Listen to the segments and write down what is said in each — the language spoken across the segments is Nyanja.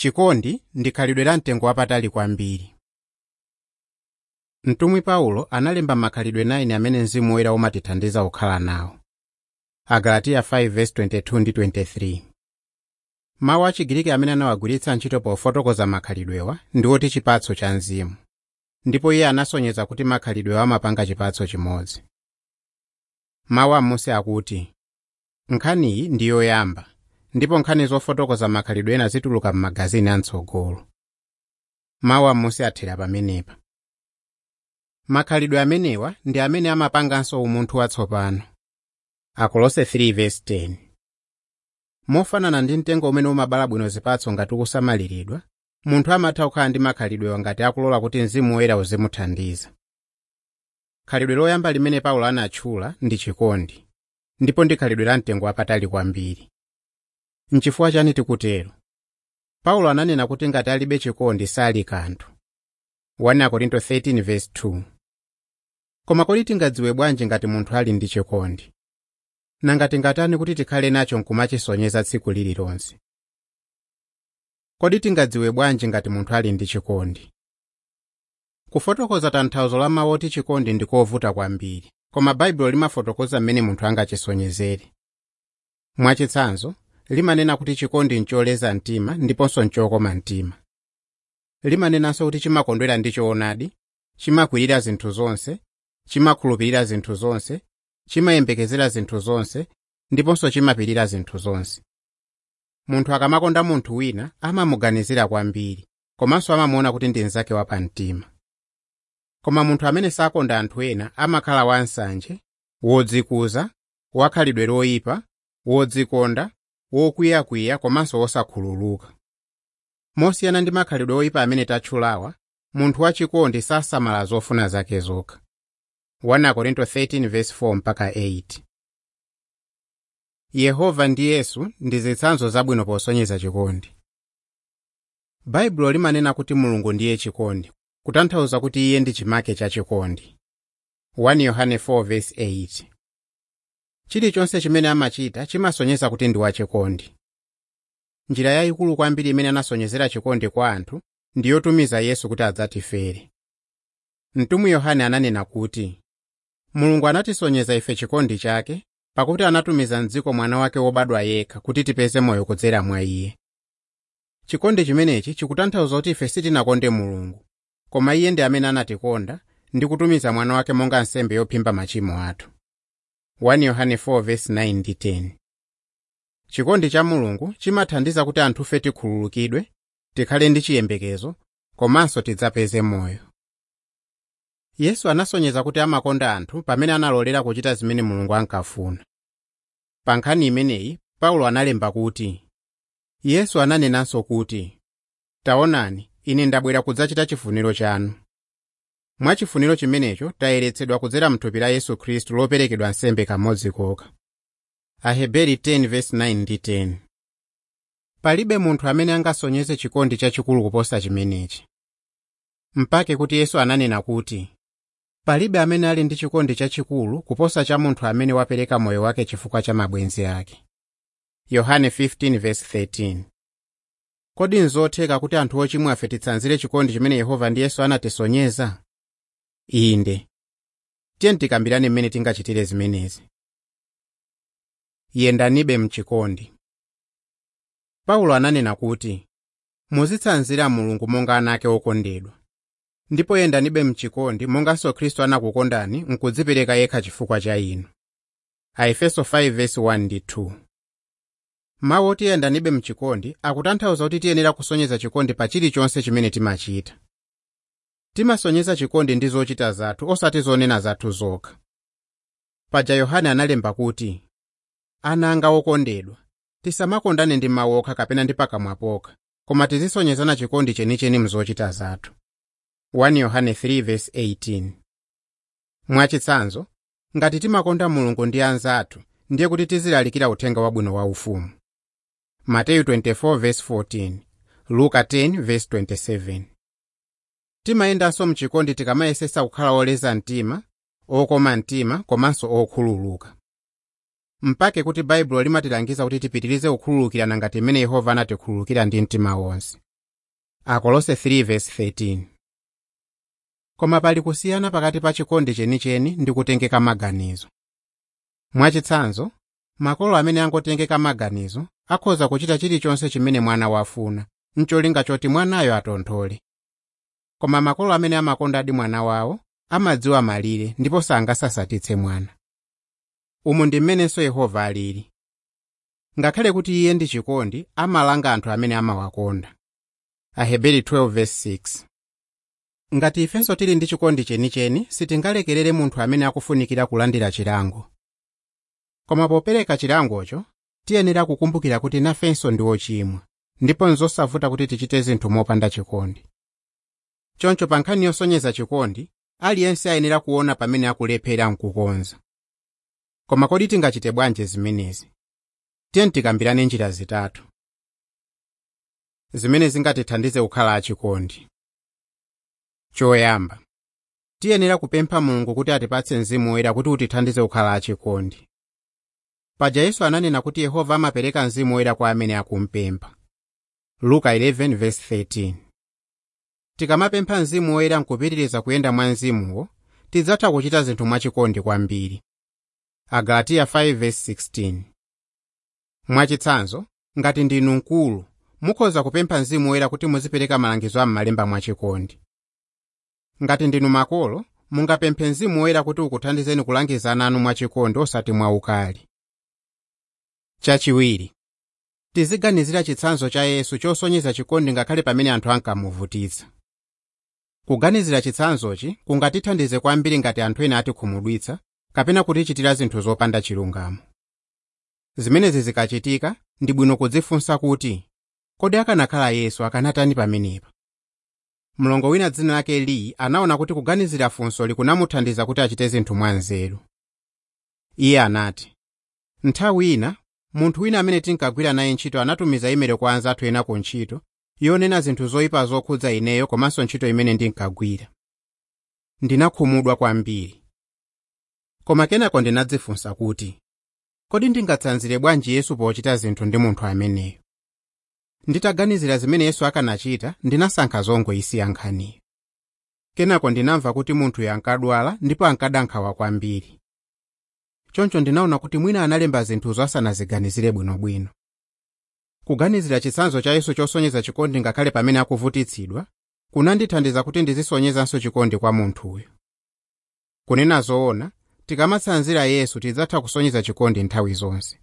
chikondi ndi khalidwe la mtengo wapatali kwambiri mtumwi paulo analemba makhalidwe 9 amene mzimu woyera umatithandiza kukhala nawo agalatiya 5:22 ndi 23 mawu achigiriki amene anawagwiritsa ntchito pofotokoza makhalidwewa ndi oti chipatso cha mzimu ndipo iye anasonyeza kuti makhalidwewa amapanga chipatso chimodzi mawu amunsi akuti nkhaniyi ndi yoyamba ndipo nkhani zofotokoza makhalidwe ena zituluka m'magazini amtsogolo mawu amunsi athera pamenepa makhalidwe amenewa ndi amene amapanganso umunthu watsopano akolose 3:10 mofanana ndi mtengo umene umabala bwino zipatso ngati ukusamaliridwa munthu amatha kukhala ndi makhalidwewa ngati akulola kuti mzimu woyera uzimuthandiza khalidwe loyamba limene paulo anatchula ndi chikondi ndipo ndi khalidwe la mtengo wapatali kwambiri nchifukwa chani tikutero paulo ananena kuti ngati alibe chikondi sali kanthu 1 korinto 13:2 koma kodi tingadziwe bwanji ngati munthu ali ndi chikondi nanga tingatani kuti tikhale nacho nkumachisonyeza tsiku lililonse kodi tingadziwe bwanji ngati munthu ali ndi chikondi kufotokoza tanthauzo la mawu oti chikondi ndi kovuta kwambiri koma baibulo limafotokoza mmene munthu angachisonyezere mwachitsanzo limanena kuti chikondi ncholeza mtima ndiponso nchokoma mtima limanenanso kuti chimakondwera ndi choonadi chimakwirira zinthu zonse chimakhulupirira zinthu zonse chimayembekezera zinthu zonse ndiponso chimapirira zinthu zonse munthu akamakonda munthu wina amamuganizira kwambiri komanso amamuona kuti ndi mnzake wapamtima koma munthu amene sakonda anthu ena amakhala wansanje wodzikuza wakhalidwe loyipa wodzikonda wokwiyakwiya komanso wosakhululuka mosiyana ndi makhalidwe oyipa amene tatchulawa munthu wachikondi sasamala zofuna zake zokha 1 korinto 13:4 mpaka 8 yehova ndi yesu ndi zitsanzo zabwino posonyeza chikondi baibulo limanena kuti mulungu ndiye chikondi kutanthauza kuti iye ndi chimake cha chikondi 1 yohane 4:8 chilichonse chimene amachita chimasonyeza kuti ndi wachikondi njira yayikulu kwambiri imene anasonyezera chikondi kwa anthu ndi yotumiza yesu kuti adzatifere mtumwi yohane ananena kuti mulungu anatisonyeza ife chikondi chake pakuti anatumiza mdziko mwana wake wobadwa yekha kuti tipeze moyo kudzera mwa iye chikondi chimenechi chikutanthauza kuti ife sitinakonde mulungu koma iye ndi amene anatikonda ndi kutumiza mwana wake monga nsembe yophimba machimo athu 1 yohane 4:9 ndi 10 chikondi cha mulungu chimathandiza kuti anthufe tikhululukidwe tikhale ndi chiyembekezo komanso tidzapeze moyo yesu anasonyeza kuti amakonda anthu pamene analolera kuchita zimene mulungu ankafuna pa nkhani imeneyi paulo analemba kuti yesu ananenanso kuti taonani ine ndabwera kudzachita chifuniro chanu mwa chifuniro chimenecho tayeretsedwa kudzera mthupi la yesu khristu loperekedwa nsembe kamodzi kokha aheberi 10:9 ndi 10 palibe munthu amene angasonyeze chikondi chachikulu kuposa chimenechi mpake kuti yesu ananena kuti palibe amene ali ndi chikondi chachikulu kuposa cha munthu amene wapereka moyo wake chifukwa cha mabwenzi ake yohane 15:13 kodi nzotheka kuti anthu ochimwa afe titsanzire chikondi chimene yehova ndi yesu anatisonyeza inde tiye tikambirane mmene tingachitire zimenezi yendanibe mchikondi paulo ananena kuti muzitsanzira mulungu monga ana ake okondedwa ndipo yendanibe mchikondi monganso khristu anakukondani nkudzipereka yekha chifukwa cha inu aefeso 5:1 ndi 2 mawu oti yendanibe mchikondi akutanthauza kuti tiyenera kusonyeza chikondi pa chilichonse chimene timachita timasonyeza chikondi ndi zochita zathu osati zonena zathu zokha paja yohane analemba kuti ana anga okondedwa tisamakondane ndi mawu okha kapena ndi pakamwa pokha koma tizisonyezana chikondi chenicheni mzochita zathu 1 yohane 3:18 mwachitsanzo ngati timakonda mulungu ndi anzathu ndiye kuti tizilalikira uthenga wabwino wa ufumu mateyu 24:14 luka 10:27 timayendanso mchikondi tikamayesesa kukhala oleza mtima okoma mtima komanso okhululuka mpake kuti baibulo limatilangiza kuti tipitirize kukhululukirana ngati mmene yehova anatikhululukira ndi mtima wonse akolose 3:13 koma pali kusiyana pakati pa chikondi chenicheni ndi kutengeka maganizo mwachitsanzo makolo amene angotengeka maganizo akhoza kuchita chilichonse chimene mwana wafuna mcholinga choti mwanayo atonthole koma makolo amene amakondadi mwana wawo amadziwa malire ndipo sangasasatitse mwana umu ndi mmenenso yehova alili ngakhale kuti iye ndi chikondi amalanga anthu amene amawakonda aheberi 12:6 ngati ifenso tili ndi chikondi chenicheni sitingalekerere munthu amene akufunikira kulandira chilango koma popereka chilangocho tiyenera kukumbukira kuti nafenso ndi ochimwa ndipo nzosavuta kuti tichite zinthu mopanda chikondi choncho pa nkhani yosonyeza chikondi aliyense ayenera kuona pamene akulephera mkukonza koma kodi tingachite bwanji zimenezi tiye tikambirane njira zitatu zimene zingatithandize kukhala achikondi choyamba tiyenera kupempha mulungu kuti atipatse mzimu woyera kuti utithandize kukhala achikondi paja yesu ananena kuti yehova amapereka mzimu woyera kwa amene akumpempha luka 11:13 tikamapempha mzimu woyera nkupitiriza kuyenda mwa mzimuwo tidzatha kuchita zinthu mwachikondi kwambiri agalatiya 5:16 mwachitsanzo ngati ndinu mkulu mukhoza kupempha mzimu woyera kuti muzipereka malangizo a m'malemba mwachikondi ngati ndinu makolo mungapemphe mzimu woyera kuti ukuthandizeni kulangiza ana anu mwachikondi osati mwaukali chachiwiri tiziganizira chitsanzo cha yesu chosonyeza chikondi ngakhale pamene anthu ankamuvutitsa kuganizira chitsanzochi kungatithandize kwambiri ngati anthu ena atikhumudwitsa kapena kutichitira zinthu zopanda chilungamo zimenezi zikachitika ndi bwino kudzifunsa kuti kodi akanakhala yesu akanatani pamenepa mlongo wina dzina lake lee anaona kuti kuganizira funso likunamuthandiza kuti achite zinthu mwanzeru iye anati nthawi ina munthu wina amene tinkagwira naye ntchito anatumiza imelo kwa anzathu ena ku ntchito yonena zinthu zoyipa zokhudza ineyo komanso ntchito imene ndinkagwira ndinakhumudwa kwambiri koma kenako ndinadzifunsa kuti kodi ndingatsanzire bwanji yesu pochita zinthu ndi munthu ameneyo nditaganizira zimene yesu akanachita ndinasankha zongoyisiya nkhaniyo kenako ndinamva kuti munthuyo ankadwala ndipo ankada nkhawa kwambiri choncho ndinaona kuti mwina analemba zinthuzo asanaziganizire bwinobwino kuganizira chitsanzo cha yesu chosonyeza chikondi ngakhale pamene akuvutitsidwa kunandithandiza kuti ndizisonyezanso chikondi kwa munthuyo kunena zoona tikamatsanzira yesu tidzatha kusonyeza chikondi nthawi zonse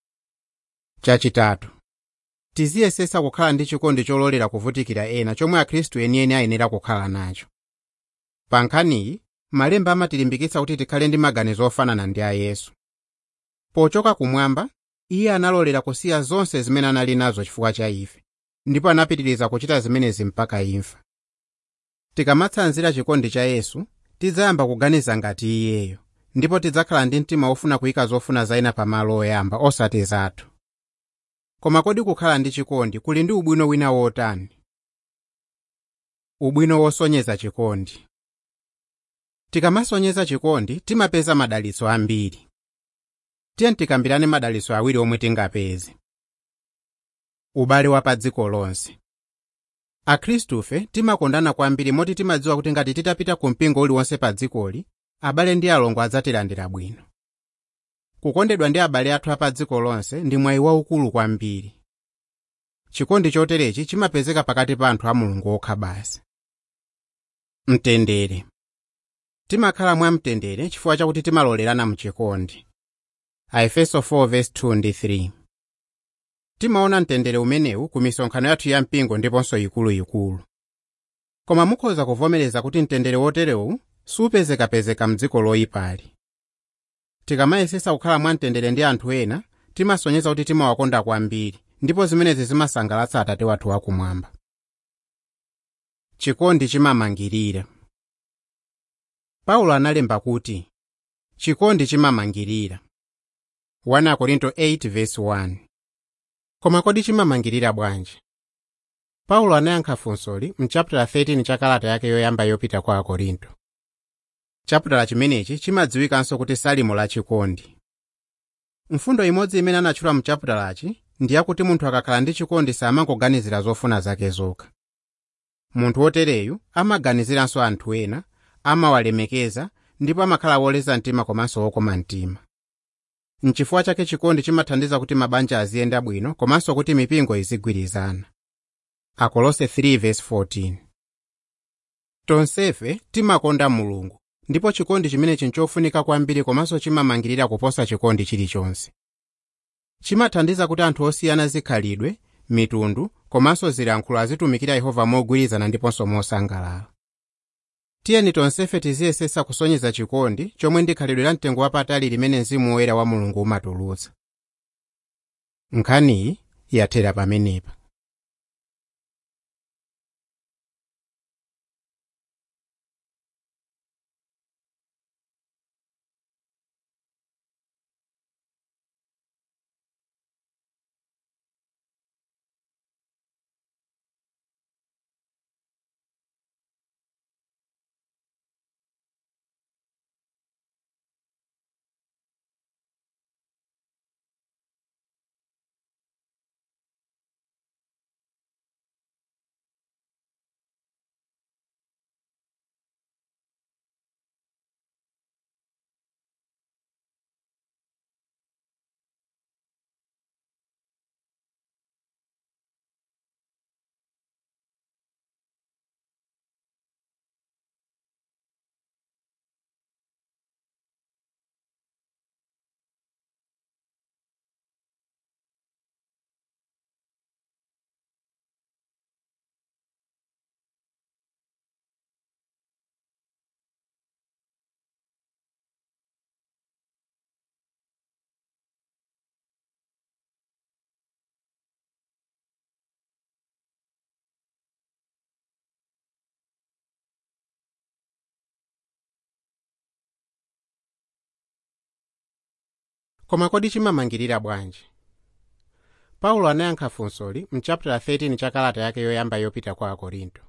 chachitatu tiziyesesa kukhala ndi chikondi chololera kuvutikira ena chomwe akhristu enieni ayenera kukhala nacho pa nkhaniyi malemba amatilimbikitsa kuti tikhale ndi maganizo ofanana ndi a yesu pochoka kumwamba iye analolera kusiya zonse zimene anali nazo chifukwa cha ife ndipo anapitiriza kuchita zimenezi mpaka imfa tikamatsanzira chikondi cha yesu tidzayamba kuganiza ngati iyeyo ndipo tidzakhala ndi mtima wofuna kuyika zofuna za ena pamalo oyamba osati zathu koma kodi kukhala ndi chikondi kuli ndi ubwino wina wotani ubwino wosonyeza chikondi tikamasonyeza chikondi timapeza madalitso ambiri tiye tikambirane madalitso awiri omwe tingapeze ubale wa pa dziko lonse akhristufe timakondana kwambiri moti timadziwa kuti ngati titapita ku mpingo uliwonse pa dzikoli abale ndi alongo adzatilandira bwino kukondedwa ndi abale athu apa dziko lonse ndi mwayi waukulu kwambiri chikondi choterechi chimapezeka pakati pa anthu a mulungu okha basi mtendere timakhala mwamtendere chifukwa chakuti timalolerana mchikondi aefeso 4:2-3 timaona mtendere umenewu ku misonkhano yathu ya mpingo ndiponso ikuluikulu koma mukhoza kuvomereza kuti mtendere woterewu supezekapezeka mdziko loyipali tikamayesesa kukhala mwamtendere ndi anthu ena timasonyeza kuti timawakonda kwambiri ndipo zimenezi zimasangalatsa atate wathu wakumwamba chikondi chimamangirira paulo analemba kuti chikondi chimamangirira 1 korinto 8:1 koma kodi chimamangirira bwanji paulo anayankha funsoli mchapitala 13 cha kalata yake yoyamba yopita kwa akorinto chapitala chimenechi chimadziwikanso kuti salimo la chikondi mfundo imodzi imene anatchula mchapitalachi ndi yakuti munthu akakhala ndi chikondi samangoganizira zofuna zake zokha munthu wotereyu amaganiziranso anthu ena amawalemekeza ndipo amakhala woleza mtima komanso wokoma mtima nchifukwa chake chikondi chimathandiza kuti mabanja aziyenda bwino komanso kuti mipingo izigwirizana akolose 3:14 tonsefe timakonda mulungu ndipo chikondi chimenechi nchofunika kwambiri komanso chimamangirira kuposa chikondi chilichonse chimathandiza kuti anthu osiyana zikhalidwe mitundu komanso zilankhulo azitumikira yehova mogwirizana ndiponso mosangalala tiyeni tonsefe tiziyesesa kusonyeza chikondi chomwe ndi khalidwe la mtengo wapatali limene mzimu woyera wa mulungu umatulutsa nkhaniyi yathera pamenepa koma kodi chimamangirira bwanji paulo anayankha funsoli mchapitala 13 cha kalata yake yoyamba yopita kwa akorinto